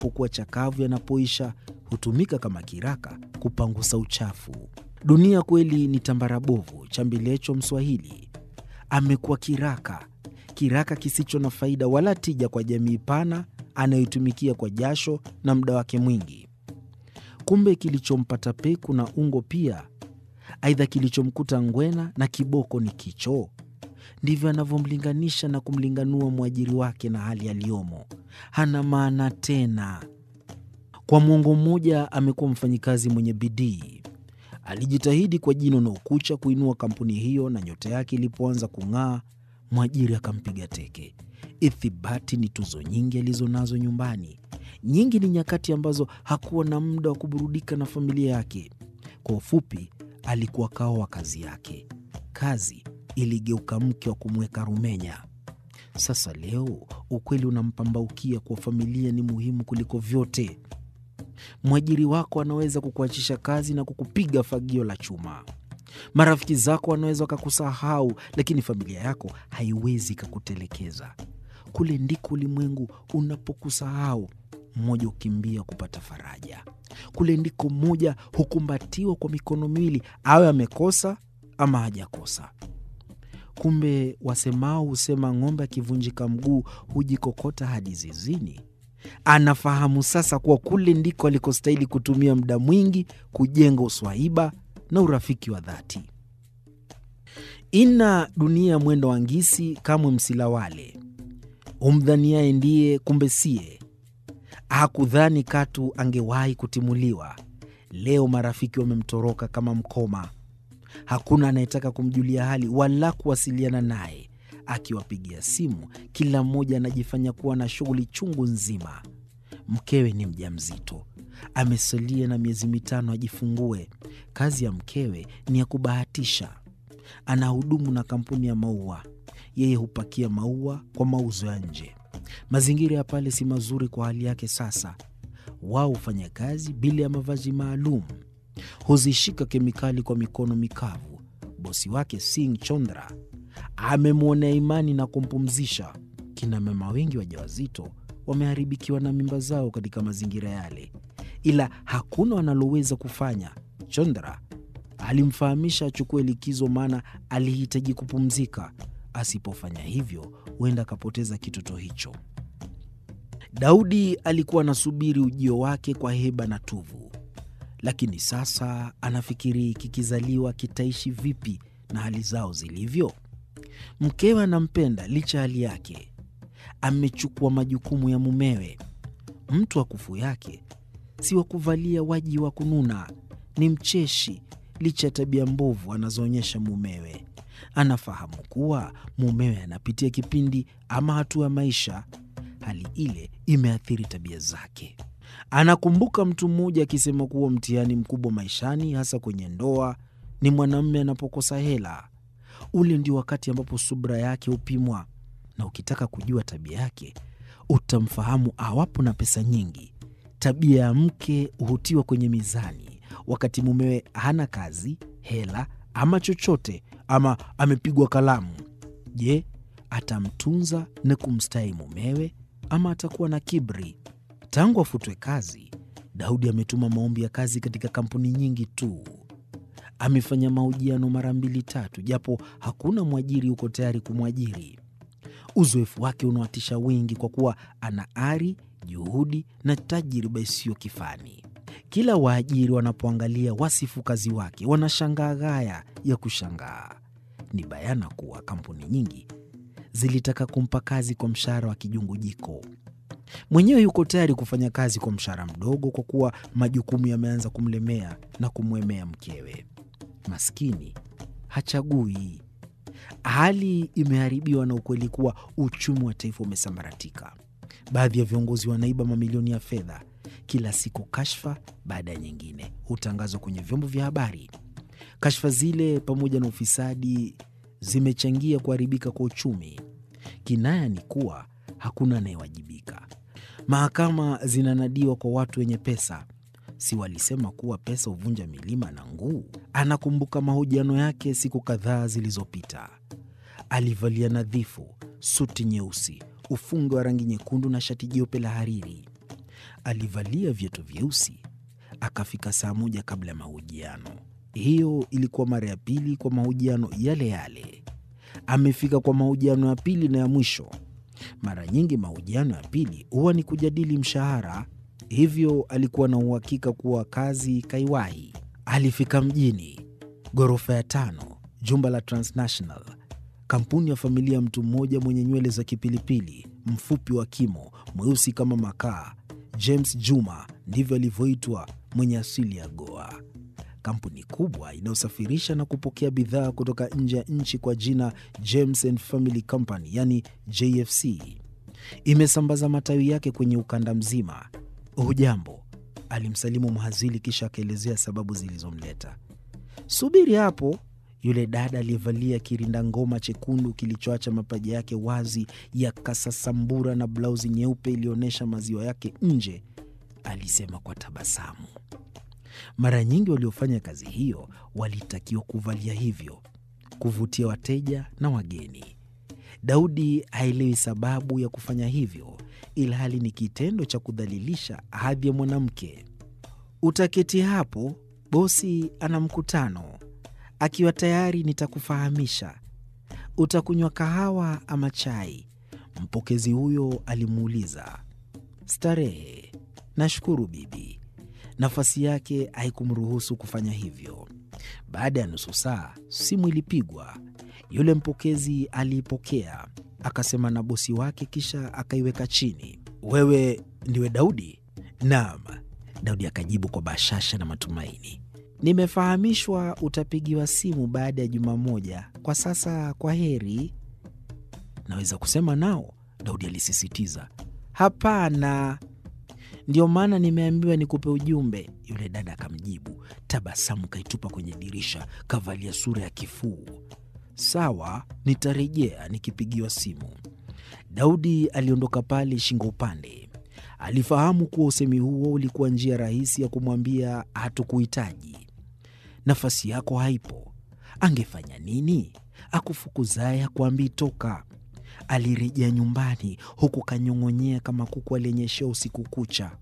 yanapokuwa chakavu yanapoisha, hutumika kama kiraka kupangusa uchafu. Dunia kweli ni tambara bovu, chambilecho Mswahili. Amekuwa kiraka, kiraka kisicho na faida wala tija kwa jamii pana anayoitumikia kwa jasho na muda wake mwingi. Kumbe kilichompata peku na ungo pia, aidha kilichomkuta ngwena na kiboko ni kichoo. Ndivyo anavyomlinganisha na kumlinganua mwajiri wake na hali aliyomo. Hana maana tena. Kwa mwongo mmoja amekuwa mfanyikazi mwenye bidii. Alijitahidi kwa jino na ukucha kuinua kampuni hiyo, na nyota yake ilipoanza kung'aa, mwajiri akampiga teke. Ithibati ni tuzo nyingi alizonazo nyumbani. Nyingi ni nyakati ambazo hakuwa na muda wa kuburudika na familia yake. Kwa ufupi, alikuwa kao wa kazi yake. Kazi iligeuka mke wa kumweka rumenya. Sasa leo ukweli unampambaukia kuwa familia ni muhimu kuliko vyote. Mwajiri wako anaweza kukuachisha kazi na kukupiga fagio la chuma. Marafiki zako wanaweza wakakusahau, lakini familia yako haiwezi ikakutelekeza. Kule ndiko ulimwengu unapokusahau, mmoja hukimbia kupata faraja. Kule ndiko mmoja hukumbatiwa kwa mikono miwili, awe amekosa ama hajakosa. Kumbe wasemao husema ng'ombe akivunjika mguu hujikokota hadi zizini. Anafahamu sasa kuwa kule ndiko alikostahili kutumia muda mwingi kujenga uswahiba na urafiki wa dhati. Ina dunia mwendo wa ngisi, kamwe msilawale. Umdhaniaye ndiye, kumbe siye. Hakudhani katu angewahi kutimuliwa. Leo marafiki wamemtoroka kama mkoma. Hakuna anayetaka kumjulia hali wala kuwasiliana naye. Akiwapigia simu, kila mmoja anajifanya kuwa na shughuli chungu nzima. Mkewe ni mjamzito, amesalia na miezi mitano ajifungue. Kazi ya mkewe ni ya kubahatisha. Anahudumu na kampuni ya maua, yeye hupakia maua kwa mauzo ya nje. Mazingira ya pale si mazuri kwa hali yake. Sasa wao hufanya kazi bila ya mavazi maalum, huzishika kemikali kwa mikono mikavu. Bosi wake Singh Chondra amemwonea imani na kumpumzisha. Kina mama wengi wajawazito wameharibikiwa na mimba zao katika mazingira yale, ila hakuna wanaloweza kufanya. Chondra alimfahamisha achukue likizo, maana alihitaji kupumzika. Asipofanya hivyo, huenda akapoteza kitoto hicho. Daudi alikuwa anasubiri ujio wake kwa heba na tuvu, lakini sasa anafikiri kikizaliwa kitaishi vipi na hali zao zilivyo. Mkewe anampenda licha ya hali yake, amechukua majukumu ya mumewe. Mtu wa kufu yake si wa kuvalia waji wa kununa, ni mcheshi licha ya tabia mbovu anazoonyesha mumewe. Anafahamu kuwa mumewe anapitia kipindi ama hatua ya maisha, hali ile imeathiri tabia zake. Anakumbuka mtu mmoja akisema kuwa mtihani mkubwa maishani, hasa kwenye ndoa, ni mwanamume anapokosa hela. Ule ndio wakati ambapo subra yake hupimwa, na ukitaka kujua tabia yake utamfahamu awapo na pesa nyingi. Tabia ya mke hutiwa kwenye mizani wakati mumewe hana kazi, hela ama chochote, ama amepigwa kalamu. Je, atamtunza na kumstahi mumewe ama atakuwa na kiburi? Tangu afutwe kazi, Daudi ametuma maombi ya kazi katika kampuni nyingi tu. Amefanya mahojiano mara mbili tatu, japo hakuna mwajiri yuko tayari kumwajiri. Uzoefu wake unawatisha wengi kwa kuwa ana ari, juhudi na tajriba isiyo kifani. Kila waajiri wanapoangalia wasifu kazi wake wanashangaa ghaya ya kushangaa. Ni bayana kuwa kampuni nyingi zilitaka kumpa kazi kwa mshahara wa kijungujiko. Mwenyewe yuko tayari kufanya kazi kwa mshahara mdogo kwa kuwa majukumu yameanza kumlemea na kumwemea mkewe. Maskini hachagui. Hali imeharibiwa na ukweli kuwa uchumi wa taifa umesambaratika. Baadhi ya viongozi wanaiba mamilioni ya fedha. Kila siku kashfa baada ya nyingine hutangazwa kwenye vyombo vya habari. Kashfa zile pamoja na ufisadi zimechangia kuharibika kwa uchumi. Kinaya ni kuwa hakuna anayewajibika. Mahakama zinanadiwa kwa watu wenye pesa. Si walisema kuwa pesa huvunja milima na nguu? Anakumbuka mahojiano yake siku kadhaa zilizopita. Alivalia nadhifu, suti nyeusi, ufungo wa rangi nyekundu na shati jeupe la hariri. alivalia viatu vyeusi. Akafika saa moja kabla ya mahojiano. Hiyo ilikuwa mara ya pili kwa mahojiano yale yale. Amefika kwa mahojiano ya pili na ya mwisho. Mara nyingi mahojiano ya pili huwa ni kujadili mshahara, hivyo alikuwa na uhakika kuwa kazi kaiwahi. Alifika mjini, ghorofa ya tano, jumba la Transnational, kampuni ya familia ya mtu mmoja mwenye nywele za kipilipili, mfupi wa kimo, mweusi kama makaa. James Juma ndivyo alivyoitwa, mwenye asili ya Goa. Kampuni kubwa inayosafirisha na kupokea bidhaa kutoka nje ya nchi kwa jina James and Family Company, yani JFC, imesambaza matawi yake kwenye ukanda mzima. Hujambo, alimsalimu mhazili, kisha akaelezea sababu zilizomleta. Subiri hapo. Yule dada aliyevalia kirinda ngoma chekundu kilichoacha mapaja yake wazi yakasasambura na blauzi nyeupe iliyoonyesha maziwa yake nje, alisema kwa tabasamu. Mara nyingi waliofanya kazi hiyo walitakiwa kuvalia hivyo, kuvutia wateja na wageni. Daudi haelewi sababu ya kufanya hivyo, ilhali ni kitendo cha kudhalilisha hadhi ya mwanamke. Utaketi hapo, bosi ana mkutano. Akiwa tayari nitakufahamisha. Utakunywa kahawa ama chai? Mpokezi huyo alimuuliza. Starehe, nashukuru bibi. Nafasi yake haikumruhusu kufanya hivyo. Baada ya nusu saa, simu ilipigwa. Yule mpokezi aliipokea, akasema na bosi wake, kisha akaiweka chini. Wewe ndiwe Daudi? Naam, Daudi akajibu kwa bashasha na matumaini. Nimefahamishwa utapigiwa simu baada ya juma moja. Kwa sasa, kwa heri. Naweza kusema nao? Daudi alisisitiza. Hapana, ndio maana nimeambiwa nikupe ujumbe. Yule dada akamjibu, tabasamu kaitupa kwenye dirisha, kavalia sura ya kifuu. Sawa, nitarejea nikipigiwa simu. Daudi aliondoka pale shingo upande. Alifahamu kuwa usemi huo ulikuwa njia rahisi ya kumwambia hatukuhitaji, nafasi yako haipo. Angefanya nini? Akufukuzaye hakuambii toka. Alirejea nyumbani huku kanyong'onyea kama kuku aliyenyeshewa usiku kucha.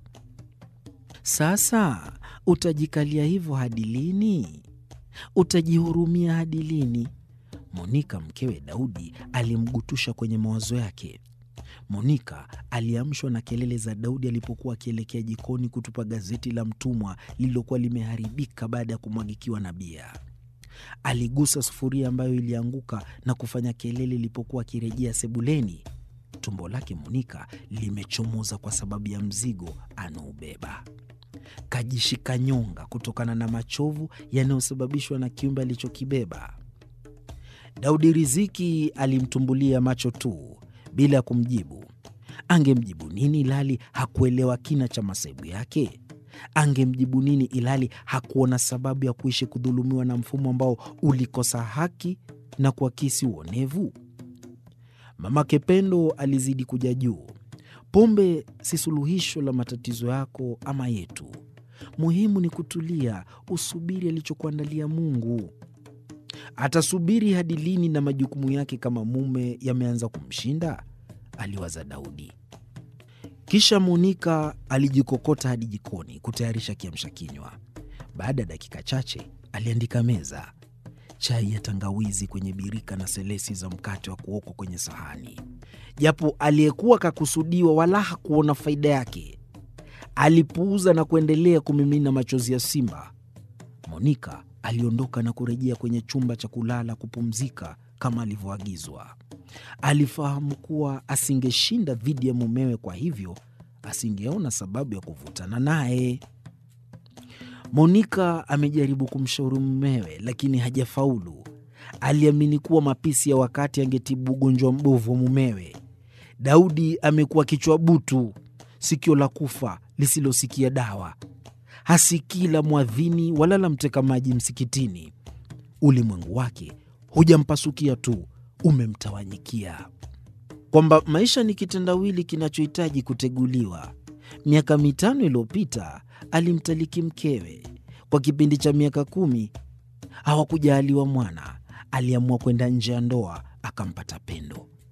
Sasa utajikalia hivyo hadi lini? Utajihurumia hadi lini? Monika mkewe Daudi alimgutusha kwenye mawazo yake. Monika aliamshwa na kelele za Daudi alipokuwa akielekea jikoni kutupa gazeti la mtumwa lililokuwa limeharibika baada ya kumwagikiwa na bia. Aligusa sufuria ambayo ilianguka na kufanya kelele ilipokuwa akirejea sebuleni. Tumbo lake Monika limechomoza kwa sababu ya mzigo anaobeba. Kajishika nyonga kutokana na machovu yanayosababishwa na kiumbe alichokibeba. Daudi Riziki alimtumbulia macho tu bila ya kumjibu. Angemjibu nini ilhali hakuelewa kina cha masaibu yake? Angemjibu nini ilhali hakuona sababu ya kuishi kudhulumiwa na mfumo ambao ulikosa haki na kuakisi uonevu? Mamake Pendo alizidi kuja juu. Pombe si suluhisho la matatizo yako ama yetu. Muhimu ni kutulia, usubiri alichokuandalia Mungu. Atasubiri hadi lini na majukumu yake kama mume yameanza kumshinda? Aliwaza Daudi. Kisha Monika alijikokota hadi jikoni kutayarisha kiamsha kinywa. Baada ya dakika chache, aliandika meza, chai ya tangawizi kwenye birika na selesi za mkate wa kuokwa kwenye sahani. Japo aliyekuwa kakusudiwa wala hakuona faida yake, alipuuza na kuendelea kumimina machozi ya simba. Monika aliondoka na kurejea kwenye chumba cha kulala kupumzika kama alivyoagizwa. Alifahamu kuwa asingeshinda dhidi ya mumewe, kwa hivyo asingeona sababu ya kuvutana naye. Monika amejaribu kumshauri mumewe, lakini hajafaulu. Aliamini kuwa mapisi ya wakati angetibu ugonjwa mbovu wa mumewe. Daudi amekuwa kichwa butu, sikio la kufa lisilosikia dawa hasikii la mwadhini wala la mteka maji msikitini. Ulimwengu wake hujampasukia tu, umemtawanyikia, kwamba maisha ni kitendawili kinachohitaji kuteguliwa. Miaka mitano iliyopita alimtaliki mkewe. Kwa kipindi cha miaka kumi hawakujaaliwa mwana. Aliamua kwenda nje ya ndoa, akampata Pendo.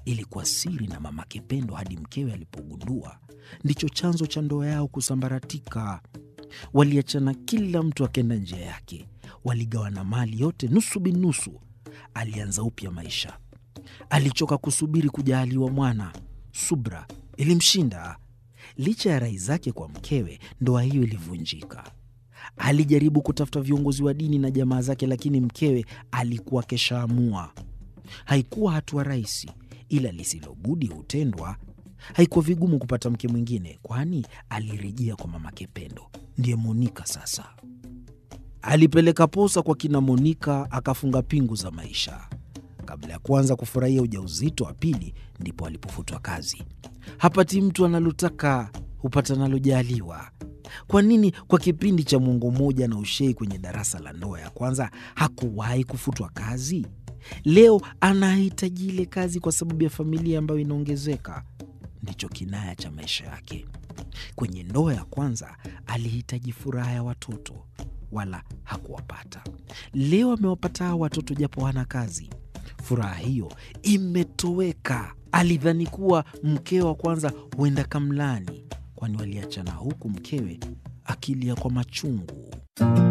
ilikuwa siri na mamake Pendo hadi mkewe alipogundua. Ndicho chanzo cha ndoa yao kusambaratika. Waliachana, kila mtu akenda njia yake, waligawana mali yote nusu binusu. Alianza upya maisha. Alichoka kusubiri kujaaliwa mwana. Subra ilimshinda. Licha ya rai zake kwa mkewe, ndoa hiyo ilivunjika. Alijaribu kutafuta viongozi wa dini na jamaa zake, lakini mkewe alikuwa keshaamua. Haikuwa hatua rahisi, ila lisilobudi hutendwa. Haikuwa vigumu kupata mke mwingine, kwani alirejea kwa mamake Pendo, ndiye Monika. Sasa alipeleka posa kwa kina Monika, akafunga pingu za maisha. Kabla ya kuanza kufurahia ujauzito wa pili, ndipo alipofutwa kazi. Hapati mtu analotaka, hupata nalojaaliwa. Kwa nini kwa kipindi cha mwongo mmoja na ushei kwenye darasa la ndoa ya kwanza hakuwahi kufutwa kazi? Leo anahitaji ile kazi kwa sababu ya familia ambayo inaongezeka. Ndicho kinaya cha maisha yake. Kwenye ndoa ya kwanza alihitaji furaha ya watoto, wala hakuwapata. Leo amewapata hao watoto japo hana kazi. Furaha hiyo imetoweka. Alidhani kuwa mkewe wa kwanza huenda kamlani, kwani waliachana huku mkewe akilia kwa machungu.